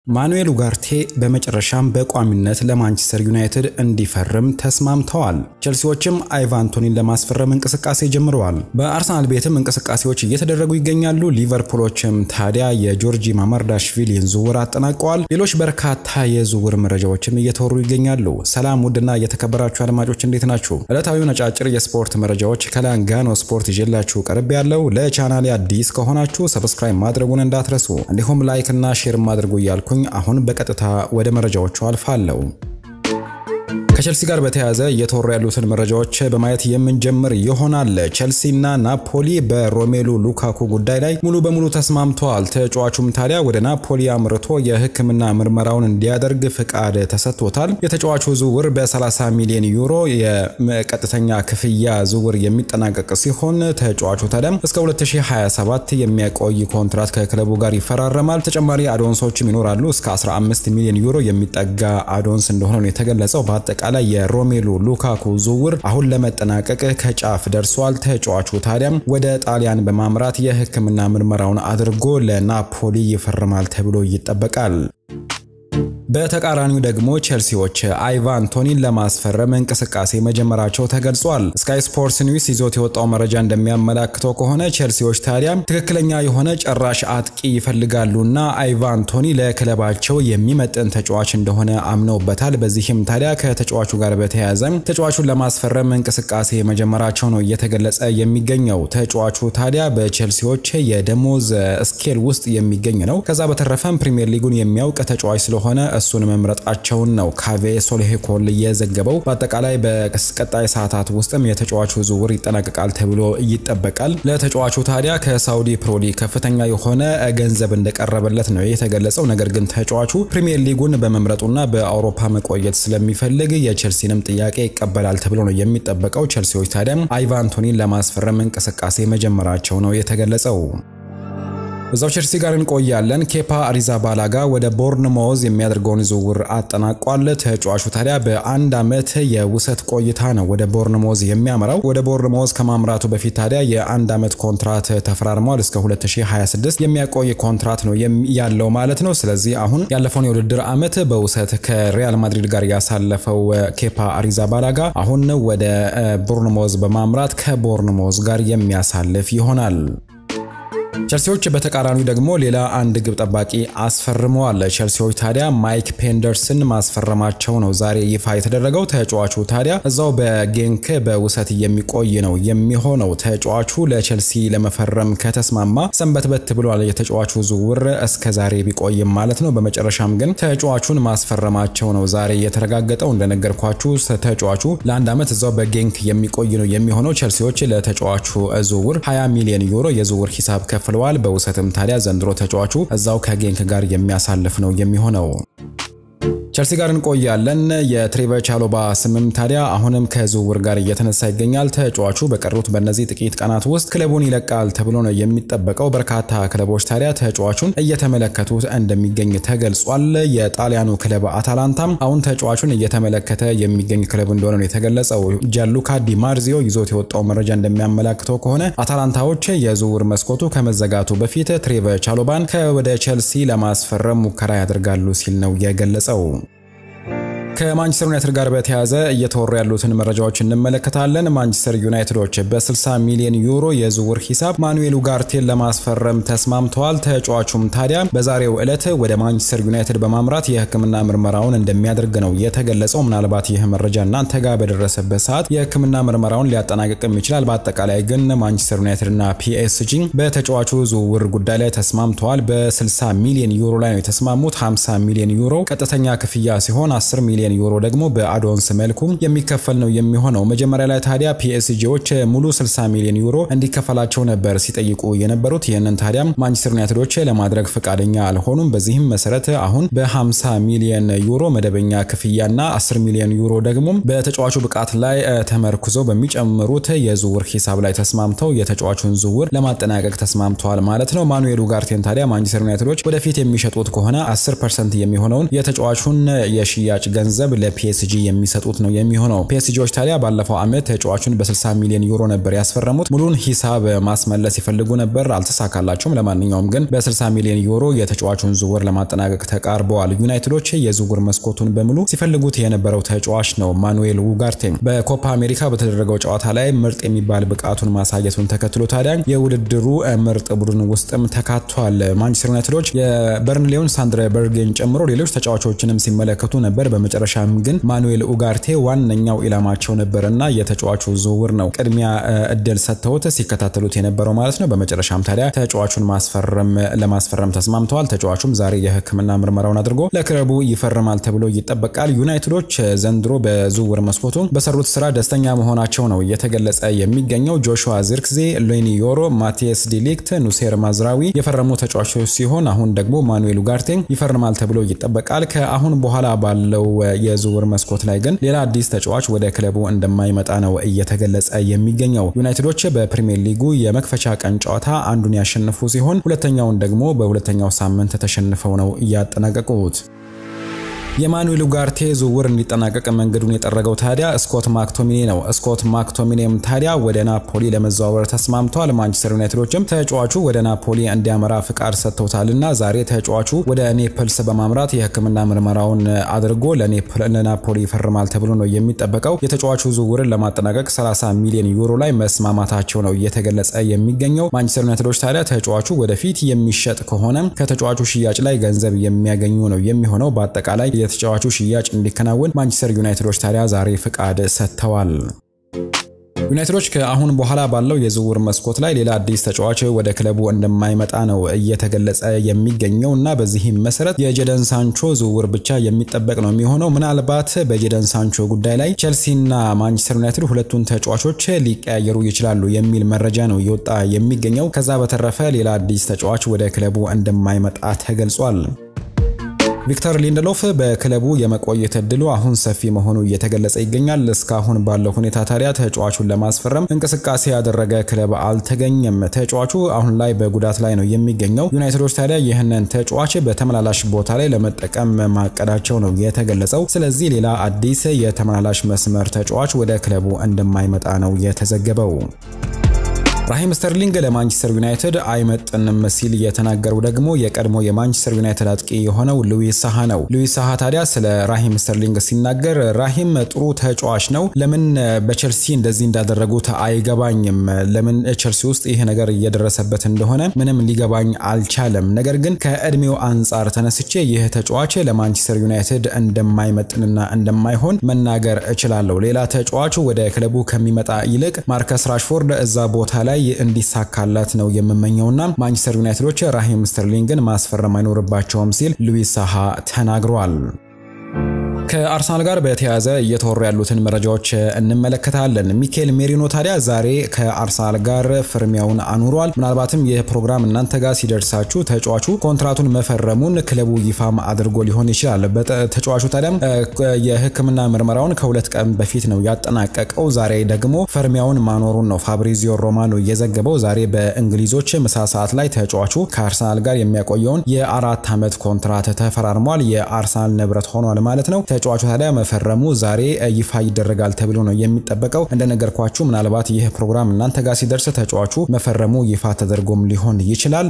ማኑኤል ኡጋርቴ በመጨረሻም በቋሚነት ለማንቸስተር ዩናይትድ እንዲፈርም ተስማምተዋል። ቼልሲዎችም አይቫን ቶኒን ለማስፈረም እንቅስቃሴ ጀምረዋል። በአርሰናል ቤትም እንቅስቃሴዎች እየተደረጉ ይገኛሉ። ሊቨርፑሎችም ታዲያ የጆርጂ ማማርዳሽቪሊን ዝውውር አጠናቀዋል። ሌሎች በርካታ የዝውውር መረጃዎችም እየተወሩ ይገኛሉ። ሰላም ውድና የተከበራችሁ አድማጮች እንዴት ናችሁ? ዕለታዊ ነጫጭር የስፖርት መረጃዎች ከላንጋኖ ስፖርት ይዤላችሁ ቀርብ ያለው ለቻናሌ አዲስ ከሆናችሁ ሰብስክራይብ ማድረጉን እንዳትረሱ እንዲሁም ላይክ እና ሼር ማድረጉ እያልኩ አሁን በቀጥታ ወደ መረጃዎቹ አልፋለሁ። ከቸልሲ ጋር በተያያዘ እየተወሩ ያሉትን መረጃዎች በማየት የምንጀምር ይሆናል። ቸልሲና ናፖሊ በሮሜሉ ሉካኩ ጉዳይ ላይ ሙሉ በሙሉ ተስማምተዋል። ተጫዋቹም ታዲያ ወደ ናፖሊ አምርቶ የሕክምና ምርመራውን እንዲያደርግ ፍቃድ ተሰጥቶታል። የተጫዋቹ ዝውውር በ30 ሚሊዮን ዩሮ የቀጥተኛ ክፍያ ዝውውር የሚጠናቀቅ ሲሆን ተጫዋቹ ታዲያም እስከ 2027 የሚያቆይ ኮንትራት ከክለቡ ጋር ይፈራረማል። ተጨማሪ አዶንሶችም ይኖራሉ። እስከ 15 ሚሊዮን ዩሮ የሚጠጋ አዶንስ እንደሆነ ነው የተገለጸው። በአጠቃላይ የሮሜሉ ሉካኩ ዝውውር አሁን ለመጠናቀቅ ከጫፍ ደርሷል። ተጫዋቹ ታዲያም ወደ ጣሊያን በማምራት የሕክምና ምርመራውን አድርጎ ለናፖሊ ይፈርማል ተብሎ ይጠበቃል። በተቃራኒው ደግሞ ቼልሲዎች አይቫን ቶኒን ለማስፈረም እንቅስቃሴ መጀመራቸው ተገልጿል። ስካይ ስፖርትስ ኒውስ ይዞት የወጣው መረጃ እንደሚያመላክተው ከሆነ ቼልሲዎች ታዲያ ትክክለኛ የሆነ ጨራሽ አጥቂ ይፈልጋሉና አይቫን ቶኒ ለክለባቸው የሚመጥን ተጫዋች እንደሆነ አምነውበታል። በዚህም ታዲያ ከተጫዋቹ ጋር በተያያዘ ተጫዋቹን ለማስፈረም እንቅስቃሴ መጀመራቸው ነው እየተገለጸ የሚገኘው። ተጫዋቹ ታዲያ በቼልሲዎች የደሞዝ ስኬል ውስጥ የሚገኝ ነው። ከዛ በተረፈም ፕሪሚየር ሊጉን የሚያውቅ ተጫዋች ስለሆነ እሱን መምረጣቸውን ነው ካቬ ሶልሄኮል የዘገበው። በአጠቃላይ በቀጣይ ሰዓታት ውስጥም የተጫዋቹ ዝውውር ይጠናቀቃል ተብሎ ይጠበቃል። ለተጫዋቹ ታዲያ ከሳውዲ ፕሮሊ ከፍተኛ የሆነ ገንዘብ እንደቀረበለት ነው የተገለጸው። ነገር ግን ተጫዋቹ ፕሪሚየር ሊጉን በመምረጡና በአውሮፓ መቆየት ስለሚፈልግ የቼልሲንም ጥያቄ ይቀበላል ተብሎ ነው የሚጠበቀው። ቼልሲዎች ታዲያም አይቫን ቶኒን ለማስፈረም እንቅስቃሴ መጀመራቸው ነው የተገለጸው። እዛው ቼልሲ ጋር እንቆያለን። ኬፓ አሪዛባላጋ ወደ ቦርንሞዝ የሚያደርገውን ዝውውር አጠናቋል። ተጫዋቹ ታዲያ በአንድ ዓመት የውሰት ቆይታ ነው ወደ ቦርንሞዝ የሚያመራው። ወደ ቦርንሞዝ ከማምራቱ በፊት ታዲያ የአንድ ዓመት ኮንትራት ተፈራርሟል። እስከ 2026 የሚያቆይ ኮንትራት ነው ያለው ማለት ነው። ስለዚህ አሁን ያለፈውን የውድድር ዓመት በውሰት ከሪያል ማድሪድ ጋር ያሳለፈው ኬፓ አሪዛባላጋ አሁን ወደ ቦርንሞዝ በማምራት ከቦርንሞዝ ጋር የሚያሳልፍ ይሆናል። ቸልሲዎች በተቃራኒው ደግሞ ሌላ አንድ ግብ ጠባቂ አስፈርመዋል። ቸልሲዎች ታዲያ ማይክ ፔንደርስን ማስፈረማቸው ነው ዛሬ ይፋ የተደረገው። ተጫዋቹ ታዲያ እዛው በጌንክ በውሰት የሚቆይ ነው የሚሆነው። ተጫዋቹ ለቸልሲ ለመፈረም ከተስማማ ሰንበትበት ብሏል። የተጫዋቹ ዝውውር እስከ ዛሬ ቢቆይም ማለት ነው። በመጨረሻም ግን ተጫዋቹን ማስፈረማቸው ነው ዛሬ የተረጋገጠው። እንደነገርኳችሁ ተጫዋቹ ለአንድ ዓመት እዛው በጌንክ የሚቆይ ነው የሚሆነው። ቸልሲዎች ለተጫዋቹ ዝውውር 20 ሚሊዮን ዩሮ የዝውውር ሂሳብ ከፍለዋል። በውሰትም ታዲያ ዘንድሮ ተጫዋቹ እዛው ከጌንክ ጋር የሚያሳልፍ ነው የሚሆነው። ቸልሲ ጋር እንቆያለን። የትሬቨር ቻሎባ ስምም ታዲያ አሁንም ከዝውውር ጋር እየተነሳ ይገኛል። ተጫዋቹ በቀሩት በእነዚህ ጥቂት ቀናት ውስጥ ክለቡን ይለቃል ተብሎ ነው የሚጠበቀው። በርካታ ክለቦች ታዲያ ተጫዋቹን እየተመለከቱት እንደሚገኝ ተገልጿል። የጣሊያኑ ክለብ አታላንታም አሁን ተጫዋቹን እየተመለከተ የሚገኝ ክለብ እንደሆነ ነው የተገለጸው። ጃሉካ ዲማርዚዮ ይዞት የወጣው መረጃ እንደሚያመላክተው ከሆነ አታላንታዎች የዝውውር መስኮቱ ከመዘጋቱ በፊት ትሬቨር ቻሎባን ከወደ ቸልሲ ለማስፈረም ሙከራ ያደርጋሉ ሲል ነው የገለጸው። ከማንቸስተር ዩናይትድ ጋር በተያያዘ እየተወሩ ያሉትን መረጃዎች እንመለከታለን። ማንቸስተር ዩናይትዶች በ60 ሚሊዮን ዩሮ የዝውውር ሂሳብ ማኑኤል ኡጋርቴን ለማስፈረም ተስማምተዋል። ተጫዋቹም ታዲያ በዛሬው ዕለት ወደ ማንቸስተር ዩናይትድ በማምራት የሕክምና ምርመራውን እንደሚያደርግ ነው የተገለጸው። ምናልባት ይህ መረጃ እናንተ ጋር በደረሰበት ሰዓት የሕክምና ምርመራውን ሊያጠናቅቅም ይችላል። በአጠቃላይ ግን ማንቸስተር ዩናይትድ እና ፒኤስጂ በተጫዋቹ ዝውውር ጉዳይ ላይ ተስማምተዋል። በ60 ሚሊዮን ዩሮ ላይ ነው የተስማሙት። 50 ሚሊዮን ዩሮ ቀጥተኛ ክፍያ ሲሆን 10 ሚሊዮን ዩሮ ደግሞ በአዶንስ መልኩ የሚከፈል ነው የሚሆነው። መጀመሪያ ላይ ታዲያ ፒኤስጂዎች ሙሉ 60 ሚሊዮን ዩሮ እንዲከፈላቸው ነበር ሲጠይቁ የነበሩት። ይህንን ታዲያም ማንቸስተር ዩናይትዶች ለማድረግ ፈቃደኛ አልሆኑም። በዚህም መሰረት አሁን በ50 ሚሊዮን ዩሮ መደበኛ ክፍያና 10 ሚሊዮን ዩሮ ደግሞ በተጫዋቹ ብቃት ላይ ተመርኩዘው በሚጨምሩት የዝውውር ሂሳብ ላይ ተስማምተው የተጫዋቹን ዝውውር ለማጠናቀቅ ተስማምተዋል ማለት ነው። ማኑኤል ኡጋርቴን ታዲያ ማንቸስተር ዩናይትዶች ወደፊት የሚሸጡት ከሆነ 10 ፐርሰንት የሚሆነውን የተጫዋቹን የሽያጭ ገንዘብ ገንዘብ ለፒኤስጂ የሚሰጡት ነው የሚሆነው። ፒኤስጂዎች ታዲያ ባለፈው ዓመት ተጫዋቹን በ60 ሚሊዮን ዩሮ ነበር ያስፈረሙት። ሙሉን ሂሳብ ማስመለስ ይፈልጉ ነበር፣ አልተሳካላቸውም። ለማንኛውም ግን በ60 ሚሊዮን ዩሮ የተጫዋቹን ዝውውር ለማጠናቀቅ ተቃርበዋል። ዩናይትዶች የዝውውር መስኮቱን በሙሉ ሲፈልጉት የነበረው ተጫዋች ነው ማኑኤል ውጋርቴ። በኮፓ አሜሪካ በተደረገው ጨዋታ ላይ ምርጥ የሚባል ብቃቱን ማሳየቱን ተከትሎ ታዲያ የውድድሩ ምርጥ ቡድን ውስጥም ተካቷል። ማንቸስተር ዩናይትዶች የበርንሌውን ሳንድረ በርጌን ጨምሮ ሌሎች ተጫዋቾችንም ሲመለከቱ ነበር። በመጨረሻም ግን ማኑኤል ኡጋርቴ ዋነኛው ኢላማቸው ነበርና የተጫዋቹ ዝውውር ነው ቅድሚያ እድል ሰጥተውት ሲከታተሉት የነበረው ማለት ነው። በመጨረሻም ታዲያ ተጫዋቹን ማስፈረም ለማስፈረም ተስማምተዋል። ተጫዋቹም ዛሬ የሕክምና ምርመራውን አድርጎ ለክለቡ ይፈርማል ተብሎ ይጠበቃል። ዩናይትዶች ዘንድሮ በዝውውር መስኮቱ በሰሩት ስራ ደስተኛ መሆናቸው ነው እየተገለጸ የሚገኘው። ጆሹዋ ዚርክዜ፣ ሎኒ ዮሮ፣ ማቲያስ ዲሊክት፣ ኑሴር ማዝራዊ የፈረሙ ተጫዋቾች ሲሆን አሁን ደግሞ ማኑኤል ኡጋርቴ ይፈርማል ተብሎ ይጠበቃል። ከአሁን በኋላ ባለው የዝውውር መስኮት ላይ ግን ሌላ አዲስ ተጫዋች ወደ ክለቡ እንደማይመጣ ነው እየተገለጸ የሚገኘው። ዩናይትዶች በፕሪሚየር ሊጉ የመክፈቻ ቀን ጨዋታ አንዱን ያሸነፉ ሲሆን ሁለተኛውን ደግሞ በሁለተኛው ሳምንት ተሸንፈው ነው እያጠናቀቁት። የማኑኤል ኡጋርቴ ዝውውር እንዲጠናቀቅ መንገዱን የጠረገው ታዲያ ስኮት ማክቶሚኔ ነው። ስኮት ማክቶሚኔም ታዲያ ወደ ናፖሊ ለመዘዋወር ተስማምቷል። ማንቸስተር ዩናይትዶችም ተጫዋቹ ወደ ናፖሊ እንዲያመራ ፍቃድ ሰጥተውታልና ዛሬ ተጫዋቹ ወደ ኔፕልስ በማምራት የሕክምና ምርመራውን አድርጎ ለናፖሊ ይፈርማል ተብሎ ነው የሚጠበቀው። የተጫዋቹ ዝውውርን ለማጠናቀቅ 30 ሚሊዮን ዩሮ ላይ መስማማታቸው ነው እየተገለጸ የሚገኘው። ማንቸስተር ዩናይትዶች ታዲያ ተጫዋቹ ወደፊት የሚሸጥ ከሆነ ከተጫዋቹ ሽያጭ ላይ ገንዘብ የሚያገኙ ነው የሚሆነው። በአጠቃላይ የተጫዋቹ ሽያጭ እንዲከናወን ማንቸስተር ዩናይትዶች ታዲያ ዛሬ ፍቃድ ሰጥተዋል። ዩናይትዶች ከአሁን በኋላ ባለው የዝውውር መስኮት ላይ ሌላ አዲስ ተጫዋች ወደ ክለቡ እንደማይመጣ ነው እየተገለጸ የሚገኘው እና በዚህም መሰረት የጀደን ሳንቾ ዝውውር ብቻ የሚጠበቅ ነው የሚሆነው። ምናልባት በጀደን ሳንቾ ጉዳይ ላይ ቼልሲና ማንቸስተር ዩናይትድ ሁለቱን ተጫዋቾች ሊቀያየሩ ይችላሉ የሚል መረጃ ነው እየወጣ የሚገኘው። ከዛ በተረፈ ሌላ አዲስ ተጫዋች ወደ ክለቡ እንደማይመጣ ተገልጿል። ቪክተር ሊንደሎፍ በክለቡ የመቆየት እድሉ አሁን ሰፊ መሆኑ እየተገለጸ ይገኛል። እስካሁን ባለው ሁኔታ ታዲያ ተጫዋቹን ለማስፈረም እንቅስቃሴ ያደረገ ክለብ አልተገኘም። ተጫዋቹ አሁን ላይ በጉዳት ላይ ነው የሚገኘው። ዩናይትዶች ታዲያ ይህንን ተጫዋች በተመላላሽ ቦታ ላይ ለመጠቀም ማቀዳቸው ነው የተገለጸው። ስለዚህ ሌላ አዲስ የተመላላሽ መስመር ተጫዋች ወደ ክለቡ እንደማይመጣ ነው የተዘገበው። ራሂም ስተርሊንግ ለማንቸስተር ዩናይትድ አይመጥንም ሲል የተናገረው ደግሞ የቀድሞ የማንቸስተር ዩናይትድ አጥቂ የሆነው ሉዊስ ሳሃ ነው። ሉዊስ ሳሃ ታዲያ ስለ ራሂም ስተርሊንግ ሲናገር ራሂም ጥሩ ተጫዋች ነው፣ ለምን በቸልሲ እንደዚህ እንዳደረጉት አይገባኝም። ለምን ቸልሲ ውስጥ ይህ ነገር እየደረሰበት እንደሆነ ምንም ሊገባኝ አልቻለም። ነገር ግን ከእድሜው አንጻር ተነስቼ ይህ ተጫዋች ለማንቸስተር ዩናይትድ እንደማይመጥንና እንደማይሆን መናገር እችላለሁ። ሌላ ተጫዋቹ ወደ ክለቡ ከሚመጣ ይልቅ ማርከስ ራሽፎርድ እዛ ቦታ ላይ እንዲሳካላት ነው የምመኘውና ማንቸስተር ዩናይትዶች ራሂም ስተርሊንግን ማስፈረም አይኖርባቸውም ሲል ሉዊስ ሳሃ ተናግሯል። ከአርሰናል ጋር በተያያዘ እየተወሩ ያሉትን መረጃዎች እንመለከታለን። ሚኬል ሜሪኖ ታዲያ ዛሬ ከአርሰናል ጋር ፍርሚያውን አኑሯል። ምናልባትም ይህ ፕሮግራም እናንተ ጋር ሲደርሳችሁ ተጫዋቹ ኮንትራቱን መፈረሙን ክለቡ ይፋም አድርጎ ሊሆን ይችላል። ተጫዋቹ ታዲያም የሕክምና ምርመራውን ከሁለት ቀን በፊት ነው ያጠናቀቀው። ዛሬ ደግሞ ፍርሚያውን ማኖሩን ነው ፋብሪዚዮ ሮማኖ የዘገበው። ዛሬ በእንግሊዞች ምሳ ሰዓት ላይ ተጫዋቹ ከአርሰናል ጋር የሚያቆየውን የአራት ዓመት ኮንትራት ተፈራርሟል። የአርሰናል ንብረት ሆኗል ማለት ነው። ተጫዋቹ ታዲያ መፈረሙ ዛሬ ይፋ ይደረጋል ተብሎ ነው የሚጠበቀው። እንደነገርኳችሁ ምናልባት ይህ ፕሮግራም እናንተ ጋር ሲደርስ ተጫዋቹ መፈረሙ ይፋ ተደርጎም ሊሆን ይችላል።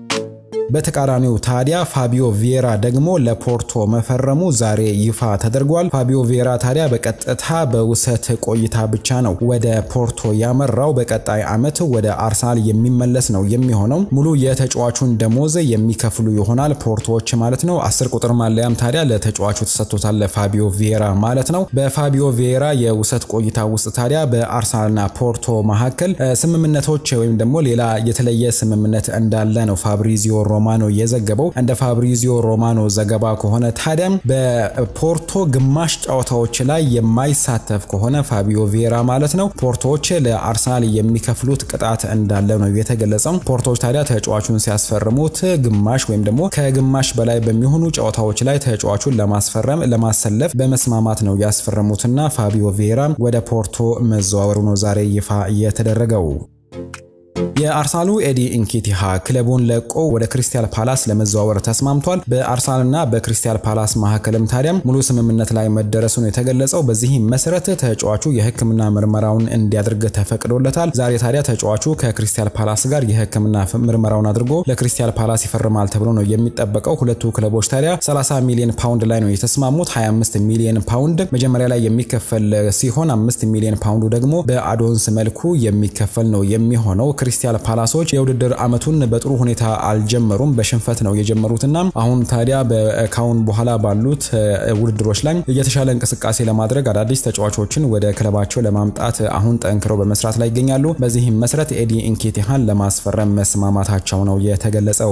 በተቃራኒው ታዲያ ፋቢዮ ቪዬራ ደግሞ ለፖርቶ መፈረሙ ዛሬ ይፋ ተደርጓል። ፋቢዮ ቪዬራ ታዲያ በቀጥታ በውሰት ቆይታ ብቻ ነው ወደ ፖርቶ ያመራው። በቀጣይ ዓመት ወደ አርሰናል የሚመለስ ነው የሚሆነው። ሙሉ የተጫዋቹን ደሞዝ የሚከፍሉ ይሆናል ፖርቶዎች ማለት ነው። አስር ቁጥር ማለያም ታዲያ ለተጫዋቹ ተሰጥቶታል ለፋቢዮ ቪዬራ ማለት ነው። በፋቢዮ ቪዬራ የውሰት ቆይታ ውስጥ ታዲያ በአርሰናልና ፖርቶ መካከል ስምምነቶች ወይም ደግሞ ሌላ የተለየ ስምምነት እንዳለ ነው ፋብሪዚዮ ሮማኖ የዘገበው። እንደ ፋብሪዚዮ ሮማኖ ዘገባ ከሆነ ታዲያም በፖርቶ ግማሽ ጨዋታዎች ላይ የማይሳተፍ ከሆነ ፋቢዮ ቪዬራ ማለት ነው ፖርቶዎች ለአርሰናል የሚከፍሉት ቅጣት እንዳለ ነው የተገለጸው። ፖርቶዎች ታዲያ ተጫዋቹን ሲያስፈርሙት ግማሽ ወይም ደግሞ ከግማሽ በላይ በሚሆኑ ጨዋታዎች ላይ ተጫዋቹን ለማስፈረም ለማሰለፍ በመስማማት ነው ያስፈረሙትና ፋቢዮ ቪዬራ ወደ ፖርቶ መዘዋወሩ ነው ዛሬ ይፋ የተደረገው። የአርሰናሉ ኤዲ ኢንኬቲሃ ክለቡን ለቆ ወደ ክሪስታል ፓላስ ለመዘዋወር ተስማምቷል። በአርሰናልና በክሪስታል ፓላስ መካከልም ታዲያም ሙሉ ስምምነት ላይ መደረሱን የተገለጸው። በዚህም መሰረት ተጫዋቹ የሕክምና ምርመራውን እንዲያደርግ ተፈቅዶለታል። ዛሬ ታዲያ ተጫዋቹ ከክሪስታል ፓላስ ጋር የሕክምና ምርመራውን አድርጎ ለክሪስታል ፓላስ ይፈርማል ተብሎ ነው የሚጠበቀው። ሁለቱ ክለቦች ታዲያ 30 ሚሊዮን ፓውንድ ላይ ነው የተስማሙት። 25 ሚሊዮን ፓውንድ መጀመሪያ ላይ የሚከፈል ሲሆን 5 ሚሊዮን ፓውንዱ ደግሞ በአዶንስ መልኩ የሚከፈል ነው የሚሆነው። ክሪስታል ፓላሶች የውድድር ዓመቱን በጥሩ ሁኔታ አልጀመሩም። በሽንፈት ነው የጀመሩትና አሁን ታዲያ ካሁን በኋላ ባሉት ውድድሮች ላይ የተሻለ እንቅስቃሴ ለማድረግ አዳዲስ ተጫዋቾችን ወደ ክለባቸው ለማምጣት አሁን ጠንክረው በመስራት ላይ ይገኛሉ። በዚህም መሰረት ኤዲ ኢንኬቲሃን ለማስፈረም መስማማታቸው ነው የተገለጸው።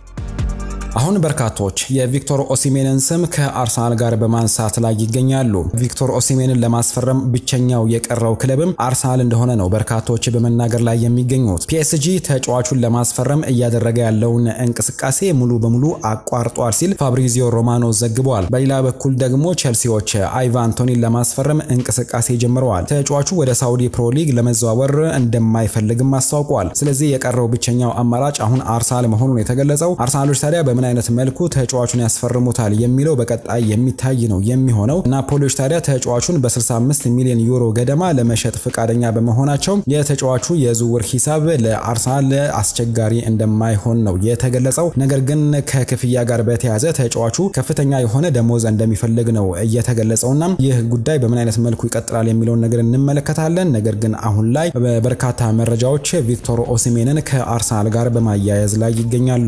አሁን በርካቶች የቪክቶር ኦሲሜንን ስም ከአርሰናል ጋር በማንሳት ላይ ይገኛሉ። ቪክቶር ኦሲሜንን ለማስፈረም ብቸኛው የቀረው ክለብም አርሰናል እንደሆነ ነው በርካቶች በመናገር ላይ የሚገኙት። ፒኤስጂ ተጫዋቹን ለማስፈረም እያደረገ ያለውን እንቅስቃሴ ሙሉ በሙሉ አቋርጧል ሲል ፋብሪዚዮ ሮማኖ ዘግቧል። በሌላ በኩል ደግሞ ቼልሲዎች አይቫን ቶኒን ለማስፈረም እንቅስቃሴ ጀምረዋል። ተጫዋቹ ወደ ሳውዲ ፕሮ ሊግ ለመዘዋወር እንደማይፈልግም አስታውቋል። ስለዚህ የቀረው ብቸኛው አማራጭ አሁን አርሰናል መሆኑን የተገለጸው አርሰናሎች ታዲያ በምን አይነት መልኩ ተጫዋቹን ያስፈርሙታል የሚለው በቀጣይ የሚታይ ነው የሚሆነው። ናፖሊዎች ታዲያ ተጫዋቹን በ65 ሚሊዮን ዩሮ ገደማ ለመሸጥ ፈቃደኛ በመሆናቸው የተጫዋቹ የዝውውር ሂሳብ ለአርሰናል አስቸጋሪ እንደማይሆን ነው የተገለጸው። ነገር ግን ከክፍያ ጋር በተያያዘ ተጫዋቹ ከፍተኛ የሆነ ደሞዝ እንደሚፈልግ ነው እየተገለጸውና ይህ ጉዳይ በምን አይነት መልኩ ይቀጥላል የሚለውን ነገር እንመለከታለን። ነገር ግን አሁን ላይ በርካታ መረጃዎች ቪክቶር ኦሲሜንን ከአርሰናል ጋር በማያያዝ ላይ ይገኛሉ።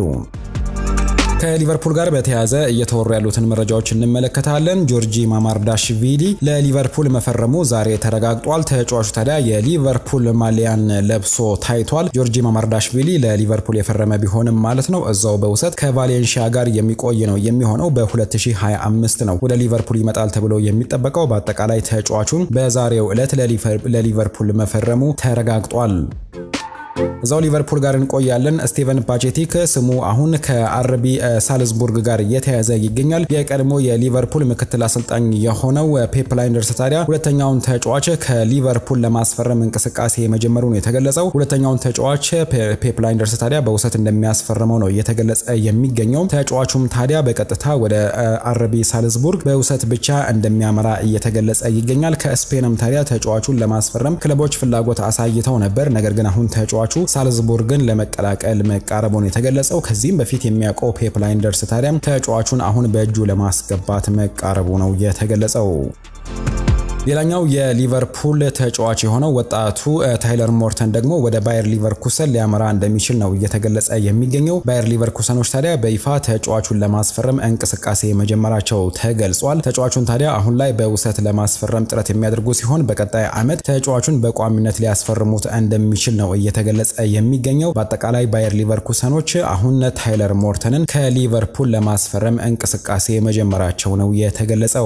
ከሊቨርፑል ጋር በተያያዘ እየተወሩ ያሉትን መረጃዎች እንመለከታለን። ጆርጂ ማማርዳሽቪሊ ለሊቨርፑል መፈረሙ ዛሬ ተረጋግጧል። ተጫዋቹ ታዲያ የሊቨርፑል ማሊያን ለብሶ ታይቷል። ጆርጂ ማማርዳሽቪሊ ለሊቨርፑል የፈረመ ቢሆንም ማለት ነው እዛው በውሰት ከቫሌንሺያ ጋር የሚቆይ ነው የሚሆነው። በ2025 ነው ወደ ሊቨርፑል ይመጣል ተብሎ የሚጠበቀው። በአጠቃላይ ተጫዋቹን በዛሬው ዕለት ለሊቨርፑል መፈረሙ ተረጋግጧል። እዛው ሊቨርፑል ጋር እንቆያለን። ስቴቨን ፓቼቲክ ስሙ አሁን ከአርቢ ሳልዝቡርግ ጋር እየተያዘ ይገኛል። የቀድሞ የሊቨርፑል ምክትል አሰልጣኝ የሆነው ፔፕ ላይንደርስ ታዲያ ሁለተኛውን ተጫዋች ከሊቨርፑል ለማስፈረም እንቅስቃሴ መጀመሩ ነው የተገለጸው። ሁለተኛውን ተጫዋች ፔፕ ላይንደርስ ታዲያ በውሰት እንደሚያስፈርመው ነው እየተገለጸ የሚገኘው። ተጫዋቹም ታዲያ በቀጥታ ወደ አርቢ ሳልዝቡርግ በውሰት ብቻ እንደሚያመራ እየተገለጸ ይገኛል። ከስፔንም ታዲያ ተጫዋቹን ለማስፈረም ክለቦች ፍላጎት አሳይተው ነበር። ነገር ግን አሁን ተጫዋቹ ሳልዝቡርግን ለመቀላቀል መቃረቡን የተገለጸው ከዚህም በፊት የሚያውቀው ፔፕ ላይንደርስ ታዲያም ተጫዋቹን አሁን በእጁ ለማስገባት መቃረቡ ነው የተገለጸው። ሌላኛው የሊቨርፑል ተጫዋች የሆነው ወጣቱ ታይለር ሞርተን ደግሞ ወደ ባየር ሊቨርኩሰን ሊያመራ እንደሚችል ነው እየተገለጸ የሚገኘው። ባየር ሊቨርኩሰኖች ታዲያ በይፋ ተጫዋቹን ለማስፈረም እንቅስቃሴ መጀመራቸው ተገልጿል። ተጫዋቹን ታዲያ አሁን ላይ በውሰት ለማስፈረም ጥረት የሚያደርጉ ሲሆን በቀጣይ ዓመት ተጫዋቹን በቋሚነት ሊያስፈርሙት እንደሚችል ነው እየተገለጸ የሚገኘው። በአጠቃላይ ባየር ሊቨርኩሰኖች አሁን ታይለር ሞርተንን ከሊቨርፑል ለማስፈረም እንቅስቃሴ መጀመራቸው ነው የተገለጸው።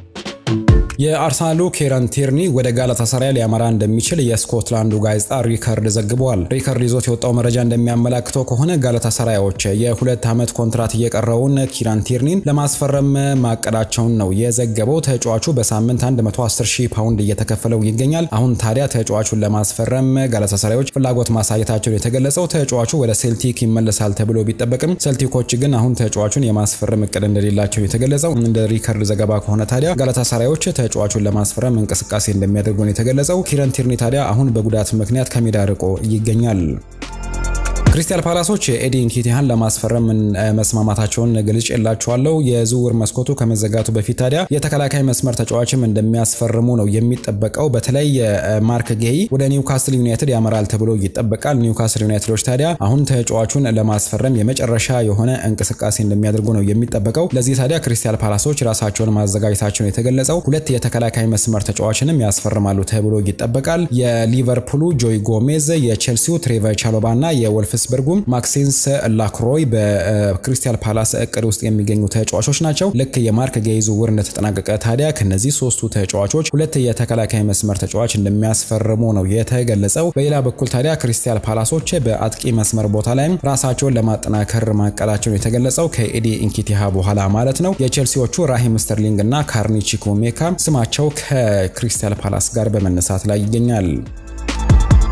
የአርሰናሉ ኬረን ቲርኒ ወደ ጋላታሳራይ ሊያመራ እንደሚችል የስኮትላንዱ ጋዜጣ ሪከርድ ዘግቧል። ሪከርድ ይዞት የወጣው መረጃ እንደሚያመላክተው ከሆነ ጋላታሳራዮች የሁለት ዓመት ኮንትራት እየቀረውን ኪራን ቲርኒን ለማስፈረም ማቀዳቸውን ነው የዘገበው። ተጫዋቹ በሳምንት 110 ሺህ ፓውንድ እየተከፈለው ይገኛል። አሁን ታዲያ ተጫዋቹን ለማስፈረም ጋላታሳራዮች ፍላጎት ማሳየታቸውን የተገለጸው ተጫዋቹ ወደ ሴልቲክ ይመለሳል ተብሎ ቢጠበቅም ሴልቲኮች ግን አሁን ተጫዋቹን የማስፈረም እቅድ እንደሌላቸው የተገለጸው። እንደ ሪከርድ ዘገባ ከሆነ ታዲያ ጋላታሳራዮች ተጫዋቹን ለማስፈረም እንቅስቃሴ እንደሚያደርጉ ነው የተገለጸው። ኪረን ቲርኒ ታዲያ አሁን በጉዳት ምክንያት ከሜዳ ርቆ ይገኛል። ክሪስታል ፓላሶች ኤዲ ኢንኬቲሃን ለማስፈረም መስማማታቸውን ገልጭ የላቸዋለው። የዝውውር መስኮቱ ከመዘጋቱ በፊት ታዲያ የተከላካይ መስመር ተጫዋችም እንደሚያስፈርሙ ነው የሚጠበቀው። በተለይ ማርክ ጌይ ወደ ኒውካስል ዩናይትድ ያመራል ተብሎ ይጠበቃል። ኒውካስል ዩናይትዶች ታዲያ አሁን ተጫዋቹን ለማስፈረም የመጨረሻ የሆነ እንቅስቃሴ እንደሚያደርጉ ነው የሚጠበቀው። ለዚህ ታዲያ ክሪስታል ፓላሶች ራሳቸውን ማዘጋጀታቸውን የተገለጸው ሁለት የተከላካይ መስመር ተጫዋችንም ያስፈርማሉ ተብሎ ይጠበቃል። የሊቨርፑሉ ጆይ ጎሜዝ፣ የቼልሲው ትሬቨር ቻሎባ እና የወልፍስ በርጉም ማክሲንስ ላክሮይ በክሪስታል ፓላስ እቅድ ውስጥ የሚገኙ ተጫዋቾች ናቸው። ልክ የማርክ ጌይ ዝውውር እንደተጠናቀቀ ታዲያ ከነዚህ ሶስቱ ተጫዋቾች ሁለት የተከላካይ መስመር ተጫዋች እንደሚያስፈርሙ ነው የተገለጸው። በሌላ በኩል ታዲያ ክሪስታል ፓላሶች በአጥቂ መስመር ቦታ ላይም ራሳቸውን ለማጠናከር ማቀዳቸውን የተገለጸው ከኤዲ ኢንኪቲሃ በኋላ ማለት ነው። የቼልሲዎቹ ራሂም ስተርሊንግ እና ካርኒ ቺኮሜካ ስማቸው ከክሪስታል ፓላስ ጋር በመነሳት ላይ ይገኛል።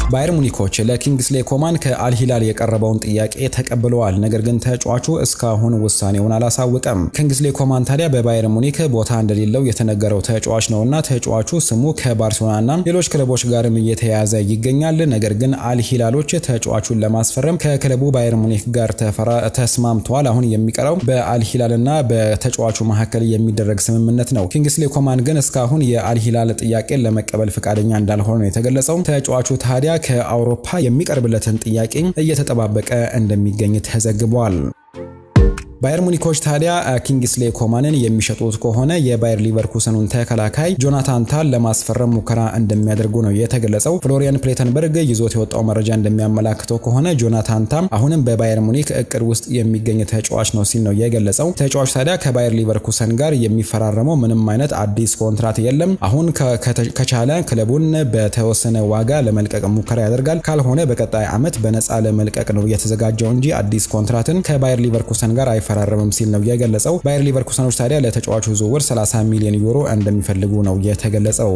ባየር ሙኒኮች ለኪንግስሌ ኮማን ከአልሂላል የቀረበውን ጥያቄ ተቀብለዋል። ነገር ግን ተጫዋቹ እስካሁን ውሳኔውን አላሳወቀም። ኪንግስሌ ኮማን ታዲያ በባየር ሙኒክ ቦታ እንደሌለው የተነገረው ተጫዋች ነውና ተጫዋቹ ስሙ ከባርሴሎናና ሌሎች ክለቦች ጋርም እየተያያዘ ይገኛል። ነገር ግን አልሂላሎች ተጫዋቹን ለማስፈረም ከክለቡ ባየር ሙኒክ ጋር ተስማምተዋል። አሁን የሚቀረው በአልሂላልና በተጫዋቹ መካከል የሚደረግ ስምምነት ነው። ኪንግስሌ ኮማን ግን እስካሁን የአልሂላል ጥያቄን ለመቀበል ፈቃደኛ እንዳልሆነ ነው የተገለጸው። ተጫዋቹ ታዲያ ከአውሮፓ የሚቀርብለትን ጥያቄ እየተጠባበቀ እንደሚገኝ ተዘግቧል። ባየር ሙኒኮች ታዲያ ኪንግስሌ ኮማንን የሚሸጡት ከሆነ የባየር ሊቨርኩሰኑን ተከላካይ ጆናታን ታል ለማስፈረም ሙከራ እንደሚያደርጉ ነው የተገለጸው። ፍሎሪያን ፕሌተንበርግ ይዞት የወጣው መረጃ እንደሚያመላክተው ከሆነ ጆናታን ታም አሁንም በባየር ሙኒክ እቅድ ውስጥ የሚገኝ ተጫዋች ነው ሲል ነው የገለጸው። ተጫዋች ታዲያ ከባየር ሊቨርኩሰን ጋር የሚፈራረመው ምንም አይነት አዲስ ኮንትራት የለም። አሁን ከቻለ ክለቡን በተወሰነ ዋጋ ለመልቀቅ ሙከራ ያደርጋል። ካልሆነ በቀጣይ ዓመት በነፃ ለመልቀቅ ነው የተዘጋጀው እንጂ አዲስ ኮንትራትን ከባየር ሊቨርኩሰን ጋር አይፈራረምም ሲል ነው የገለጸው። ባየር ሊቨርኩሰኖች ታዲያ ለተጫዋቹ ዝውውር 30 ሚሊዮን ዩሮ እንደሚፈልጉ ነው የተገለጸው።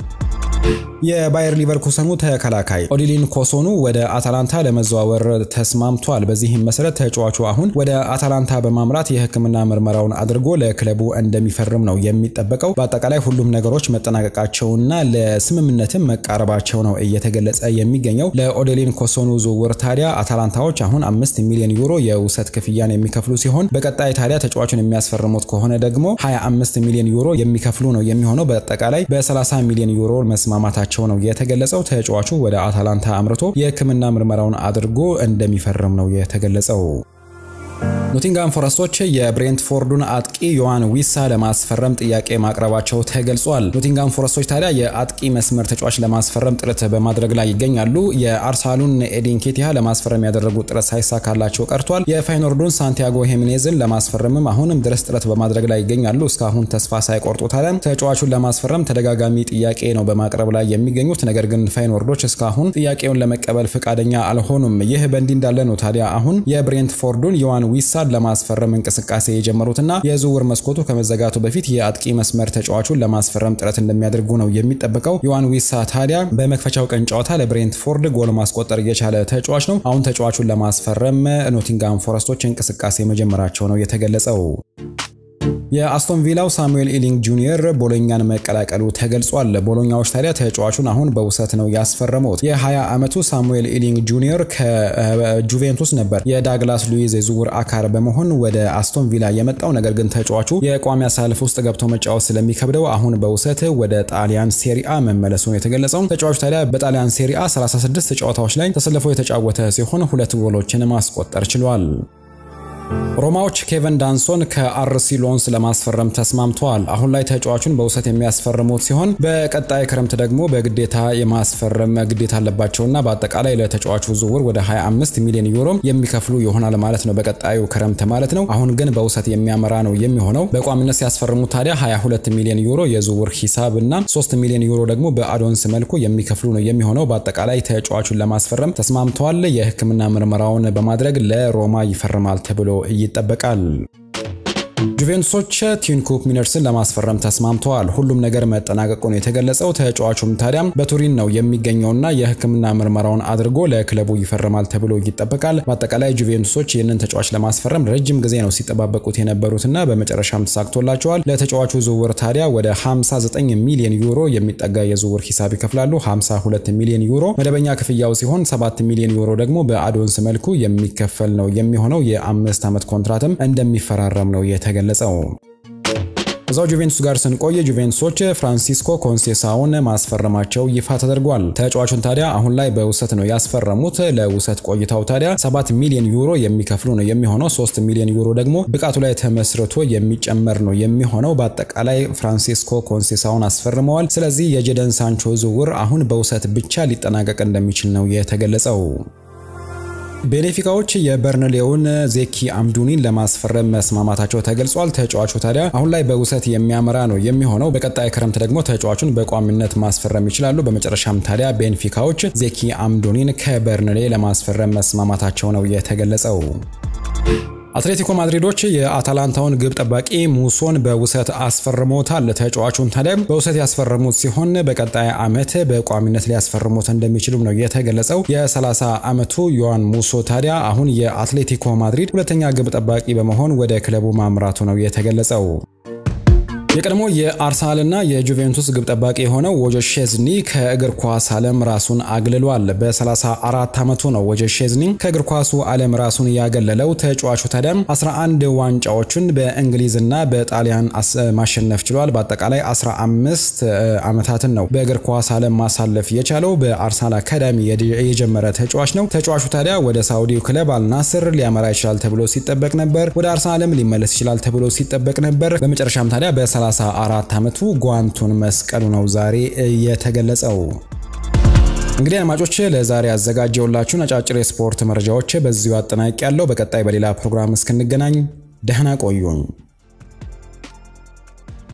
የባየር ሊቨርኩሰኑ ተከላካይ ኦዲሊን ኮሶኑ ወደ አታላንታ ለመዘዋወር ተስማምቷል። በዚህም መሰረት ተጫዋቹ አሁን ወደ አታላንታ በማምራት የሕክምና ምርመራውን አድርጎ ለክለቡ እንደሚፈርም ነው የሚጠበቀው። በአጠቃላይ ሁሉም ነገሮች መጠናቀቃቸውና ለስምምነትም መቃረባቸው ነው እየተገለጸ የሚገኘው። ለኦዲሊን ኮሶኑ ዝውውር ታዲያ አታላንታዎች አሁን አምስት ሚሊዮን ዩሮ የውሰት ክፍያን የሚከፍሉ ሲሆን በቀጣይ ታዲያ ተጫዋቹን የሚያስፈርሙት ከሆነ ደግሞ 25 ሚሊዮን ዩሮ የሚከፍሉ ነው የሚሆነው። በአጠቃላይ በ30 ሚሊዮን ዩሮ መስማማታቸው ነው የተገለጸው። ተጫዋቹ ወደ አታላንታ አምርቶ የህክምና ምርመራውን አድርጎ እንደሚፈርም ነው የተገለጸው። ኖቲንጋም ፎረስቶች የብሬንትፎርዱን አጥቂ ዮሐን ዊሳ ለማስፈረም ጥያቄ ማቅረባቸው ተገልጿል። ኖቲንጋም ፎረስቶች ታዲያ የአጥቂ መስመር ተጫዋች ለማስፈረም ጥረት በማድረግ ላይ ይገኛሉ። የአርሰናሉን ኤዲን ኬቲያ ለማስፈረም ያደረጉት ጥረት ሳይሳካላቸው ቀርቷል። የፋይኖርዱን ሳንቲያጎ ሄሚኔዝን ለማስፈረምም አሁንም ድረስ ጥረት በማድረግ ላይ ይገኛሉ። እስካሁን ተስፋ ሳይቆርጡ ታዲያ ተጫዋቹን ለማስፈረም ተደጋጋሚ ጥያቄ ነው በማቅረብ ላይ የሚገኙት። ነገር ግን ፋይኖርዶች እስካሁን ጥያቄውን ለመቀበል ፈቃደኛ አልሆኑም። ይህ በእንዲህ እንዳለ ነው ታዲያ አሁን የብሬንትፎርዱን ዮሐን ዊሳ ለማስፈረም እንቅስቃሴ የጀመሩትና የዝውውር መስኮቱ ከመዘጋቱ በፊት የአጥቂ መስመር ተጫዋቹን ለማስፈረም ጥረት እንደሚያደርጉ ነው የሚጠበቀው። ዮሐን ዊሳ ታዲያ በመክፈቻው ቀን ጨዋታ ለብሬንትፎርድ ጎል ማስቆጠር የቻለ ተጫዋች ነው። አሁን ተጫዋቹን ለማስፈረም ኖቲንጋም ፎረስቶች እንቅስቃሴ መጀመራቸው ነው የተገለጸው። የአስቶን ቪላው ሳሙኤል ኢሊንግ ጁኒየር ቦሎኛን መቀላቀሉ ተገልጿል። ቦሎኛዎች ታዲያ ተጫዋቹን አሁን በውሰት ነው ያስፈረሙት። የ20 ዓመቱ ሳሙኤል ኢሊንግ ጁኒየር ከጁቬንቱስ ነበር የዳግላስ ሉዊዝ የዝውውር አካል በመሆን ወደ አስቶን ቪላ የመጣው። ነገር ግን ተጫዋቹ የቋሚ አሳልፍ ውስጥ ገብቶ መጫወት ስለሚከብደው አሁን በውሰት ወደ ጣሊያን ሴሪአ መመለሱ ነው የተገለጸው። ተጫዋቹ ታዲያ በጣሊያን ሴሪአ 36 ጨዋታዎች ላይ ተሰልፎ የተጫወተ ሲሆን ሁለት ጎሎችን ማስቆጠር ችሏል። ሮማዎች ኬቨን ዳንሶን ከአርሲ ሎንስ ለማስፈረም ተስማምተዋል። አሁን ላይ ተጫዋቹን በውሰት የሚያስፈርሙት ሲሆን በቀጣይ ክረምት ደግሞ በግዴታ የማስፈረም ግዴታ አለባቸውና በአጠቃላይ ለተጫዋቹ ዝውውር ወደ 25 ሚሊዮን ዩሮ የሚከፍሉ ይሆናል ማለት ነው፣ በቀጣዩ ክረምት ማለት ነው። አሁን ግን በውሰት የሚያመራ ነው የሚሆነው። በቋሚነት ሲያስፈርሙት ታዲያ 22 ሚሊዮን ዩሮ የዝውውር ሂሳብ እና 3 ሚሊዮን ዩሮ ደግሞ በአዶንስ መልኩ የሚከፍሉ ነው የሚሆነው። በአጠቃላይ ተጫዋቹን ለማስፈረም ተስማምተዋል። የሕክምና ምርመራውን በማድረግ ለሮማ ይፈርማል ተብሎ ይጠበቃል። ጁቬንቱሶች ቲንኩፕ ሚነርስን ለማስፈረም ተስማምተዋል። ሁሉም ነገር መጠናቀቁ ነው የተገለጸው። ተጫዋቹም ታዲያም በቱሪን ነው የሚገኘውና የሕክምና ምርመራውን አድርጎ ለክለቡ ይፈርማል ተብሎ ይጠበቃል። በአጠቃላይ ጁቬንቱሶች ይህንን ተጫዋች ለማስፈረም ረጅም ጊዜ ነው ሲጠባበቁት የነበሩትና በመጨረሻም ተሳክቶላቸዋል። ለተጫዋቹ ዝውውር ታዲያ ወደ 59 ሚሊዮን ዩሮ የሚጠጋ የዝውውር ሂሳብ ይከፍላሉ። 52 ሚሊዮን ዩሮ መደበኛ ክፍያው ሲሆን 7 ሚሊዮን ዩሮ ደግሞ በአዶንስ መልኩ የሚከፈል ነው የሚሆነው። የአምስት ዓመት ኮንትራትም እንደሚፈራረም ነው የተገለጸው። እዛው ጁቬንቱስ ጋር ስንቆይ ጁቬንቱሶች ፍራንሲስኮ ኮንሴሳውን ማስፈረማቸው ይፋ ተደርጓል። ተጫዋቹን ታዲያ አሁን ላይ በውሰት ነው ያስፈረሙት። ለውሰት ቆይታው ታዲያ 7 ሚሊዮን ዩሮ የሚከፍሉ ነው የሚሆነው። 3 ሚሊዮን ዩሮ ደግሞ ብቃቱ ላይ ተመስርቶ የሚጨመር ነው የሚሆነው። በአጠቃላይ ፍራንሲስኮ ኮንሴሳውን አስፈርመዋል። ስለዚህ የጀደን ሳንቾ ዝውውር አሁን በውሰት ብቻ ሊጠናቀቅ እንደሚችል ነው የተገለጸው። ቤኔፊካዎች የበርንሌውን ዜኪ አምዱኒን ለማስፈረም መስማማታቸው ተገልጿል። ተጫዋቹ ታዲያ አሁን ላይ በውሰት የሚያመራ ነው የሚሆነው። በቀጣይ ክረምት ደግሞ ተጫዋቹን በቋሚነት ማስፈረም ይችላሉ። በመጨረሻም ታዲያ ቤንፊካዎች ዜኪ አምዱኒን ከበርንሌ ለማስፈረም መስማማታቸው ነው የተገለጸው። አትሌቲኮ ማድሪዶች የአታላንታውን ግብ ጠባቂ ሙሶን በውሰት አስፈርሞታል። ተጫዋቹን ታዲያ በውሰት ያስፈረሙት ሲሆን በቀጣይ ዓመት በቋሚነት ሊያስፈርሙት እንደሚችሉም ነው የተገለጸው። የ30 ዓመቱ ዮዋን ሙሶ ታዲያ አሁን የአትሌቲኮ ማድሪድ ሁለተኛ ግብ ጠባቂ በመሆን ወደ ክለቡ ማምራቱ ነው የተገለጸው። የቀድሞ የአርሰናልና የጁቬንቱስ ግብ ጠባቂ የሆነው ወጆ ሼዝኒ ከእግር ኳስ ዓለም ራሱን አግልሏል። በ34 ዓመቱ ነው ወጆ ሼዝኒ ከእግር ኳሱ ዓለም ራሱን ያገለለው። ተጫዋቹ ታዲያም 11 ዋንጫዎችን በእንግሊዝና በጣሊያን ማሸነፍ ችሏል። በአጠቃላይ 15 ዓመታትን ነው በእግር ኳስ ዓለም ማሳለፍ የቻለው። በአርሰናል አካዳሚ የጀመረ ተጫዋች ነው። ተጫዋቹ ታዲያ ወደ ሳውዲው ክለብ አልናስር ሊያመራ ይችላል ተብሎ ሲጠበቅ ነበር። ወደ አርሰናልም ሊመለስ ይችላል ተብሎ ሲጠበቅ ነበር። በመጨረሻም ታዲያ በ 34 ዓመቱ ጓንቱን መስቀሉ ነው ዛሬ የተገለጸው። እንግዲህ አድማጮች ለዛሬ ያዘጋጀውላችሁ አጫጭር የስፖርት መረጃዎች በዚሁ አጠናቂ ያለው። በቀጣይ በሌላ ፕሮግራም እስክንገናኝ ደህና ቆዩኝ።